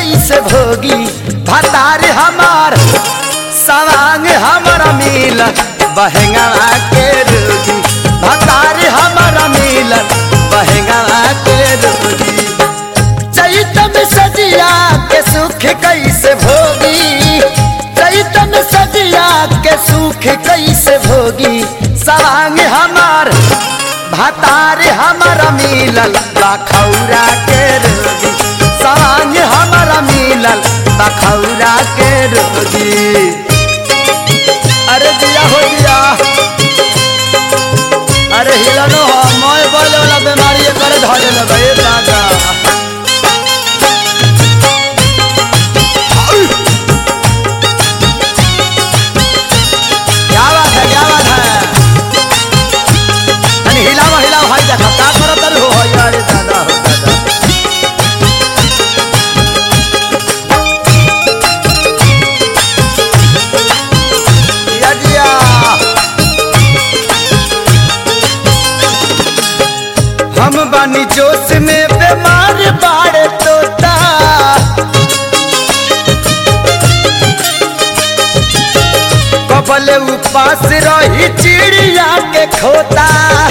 कैसे भोगी भतार हमार सवांग हमारा मिल बहेंगा के रोगी भतार हमारा मिल बहेंगा के रोगी चैतन सजिया के सुख कैसे भोगी चैतन सजिया के सुख कैसे भोगी सवांग हमार भतार हमारा मिलल बखौरा के रोगी सवांग हमारा मिलल बखौरा के रोगी अरे दिया हो दिया अरे हिलनो हो मोय बोले वाला बीमारी करे धरे न भई दादा क्या बात है क्या बात है अरे हिलावा हिलावा भाई देखा का करत रे हो भाई अरे दादा हो दादा दिया दिया हम बानी जोश में बीमार बाड़े तोता कबल उपास रही चिड़िया के खोता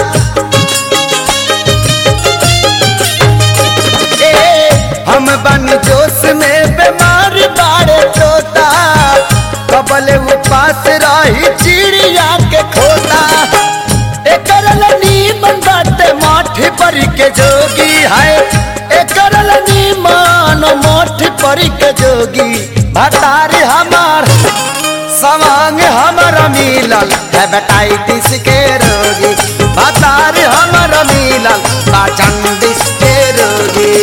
ए हम बन जोश में बीमार बाड़े तोता कबल उपास रही चिड़िया के खोता एकर नीमन बाटे माठी पर के जोगी है एकर नीमन माठी पर के जोगी भतार हमार सवांग हमारा मिलल हेपेटाइटिस के रोगी भतार हमारा मिलल पाचंडिस के रोगी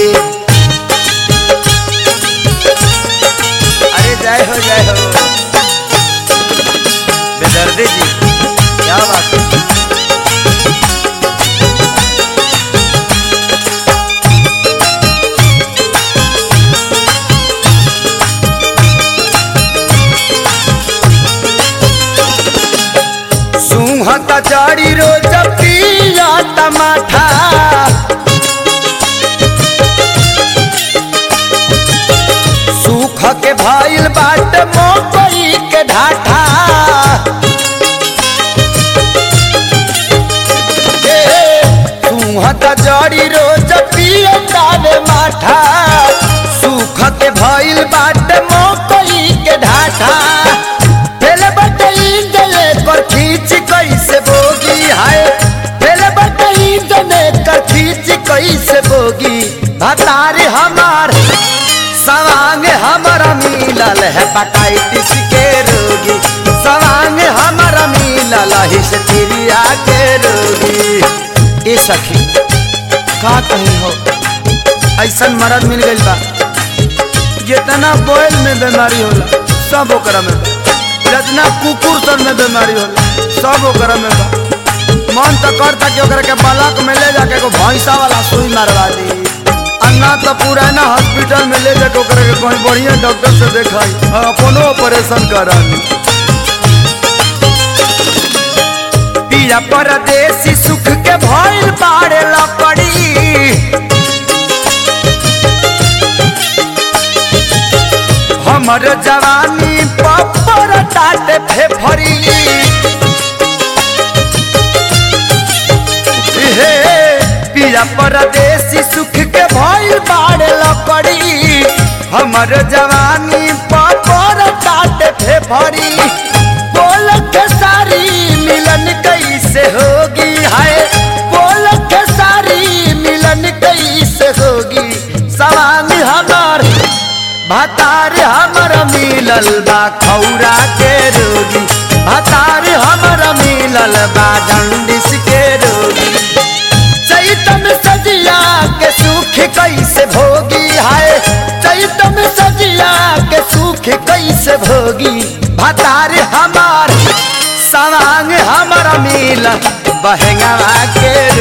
अरे जय हो जय हो बेदर्दी जी क्या बात है सुहत जड़ी रोज पिया टमाठा सुख के भइल बाट मकई के ढाठा सुहत जड़ी रोज पिया तावे माठा सुख के भइल बाट मकई के ढाठा पहले बटई जले कर खींच कैसे बोगी हाय पहले बटई जले कर खींच कैसे बोगी भतार हमार सवांग हमारा मिलल है हेपेटाइटिस के रोगी सवांग हमारा मिलल हिस्टीरिया के रोगी ए सखी का कहीं हो ऐसन मरद मिल गइल बा जितना बोल में बीमारी होला सब ओकरा में बा जितना कुकुर सन में बीमारी होला सब ओकरा में बा मन तो करता कि ओकरा के बालक में ले जाके एगो भैंसा वाला सुई मारवा दी अन्ना तो पुराना हॉस्पिटल में ले जाके ओकरा के कहीं बढ़िया डॉक्टर से देखाई और अपनो ऑपरेशन करा ली पिया परदेसी सुख के भइल बाड़े लकड़ी हमर जवानी पपर टाटे फेफरी हे पिया परदेसी सुख के भइल बाड़े लकड़ी हमर जवानी पपर टाटे फेफरी बोल के सारी मिलन कैसे होगी हाय बोल के सारी मिलन कैसे होगी सवांग हमार भतार हमर मिलल बा खौरा के रोगी भतार हमर मिलल बा जंडिस के रोगी चैतन सजिया के सुख कैसे भोगी हाय चैतन सजिया के सुख कैसे भोगी भतार हमार सवांग हमर मिल बहेंगा के